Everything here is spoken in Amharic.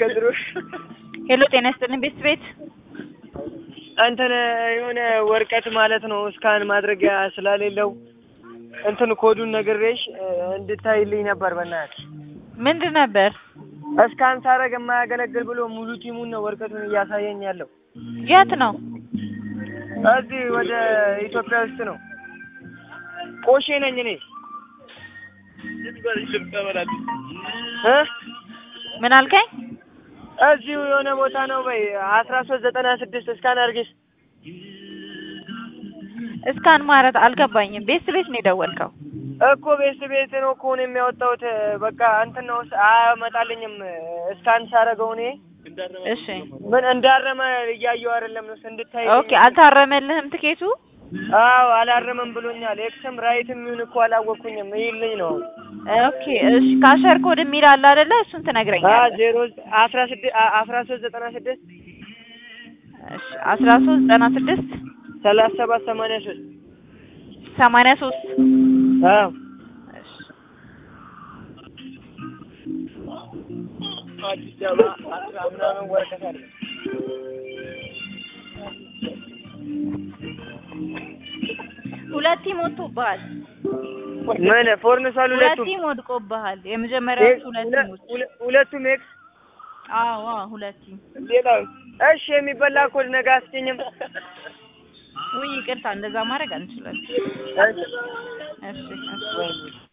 ከድሮ ሄሎ ጤና ይስጥልኝ ቤት ቤት እንትን የሆነ ወረቀት ማለት ነው እስካን ማድረጊያ ስለሌለው እንትን ኮዱን ነግሬሽ እንድታይልኝ ነበር። በእናትሽ ምንድን ነበር? እስካን ሳረግ የማያገለግል ብሎ ሙሉ ቲሙን ነው ወረቀቱን እያሳየኝ ያለው። የት ነው? እዚህ ወደ ኢትዮጵያ ውስጥ ነው። ቆሼ ነኝ እኔ እ ምን አልከኝ? እዚሁ የሆነ ቦታ ነው። በይ አስራ ሶስት ዘጠና ስድስት እስካን አድርጊስ። እስካን ማለት አልገባኝም። ቤት ቤት ነው የደወልከው? እኮ ቤት ቤት ነው እኮ ነው የሚያወጣሁት። በቃ እንትን ነው አያመጣልኝም። እስካን ሳረገው እኔ እሺ ምን እንዳረመ እያየሁ አይደለም ነው እንድታይ። ኦኬ አልታረመልህም ትኬቱ? አዎ አላረመም ብሎኛል። ኤክስም ራይትም ይሁን እኮ አላወቅኩኝም። ይልኝ ነው ኦኬ እሺ ካሸር ኮድ የሚል አለ አይደለ? እሱን አ ትነግረኛለህ። ዜሮ አስራ ስድስት አስራ ሶስት ዘጠና ስድስት እሺ አስራ ሶስት ዘጠና ስድስት ሰላሳ ሰባት ሰማንያ ሶስት ሰማንያ ሶስት አዎ እሺ አዲስ አበባ አስራ ምናምን ወረቀት አለ። ሁለት ቲም ወጥቶብሃል። ምን ፎርንሷል? ሁለት ሁለቱም ቲም ወድቆብሃል። የመጀመሪያዎቹ ሁለት ሁለ- ቲሞች ሁለ- ሁለቱም ኤክስ አዎ አዎ ሁለት ቲም ሌላው እሺ የሚበላ ኮድ ነገ አስገኝም። ውይ ይቅርታ፣ እንደዛ ማድረግ አንችልም። እሺ እሺ እሺ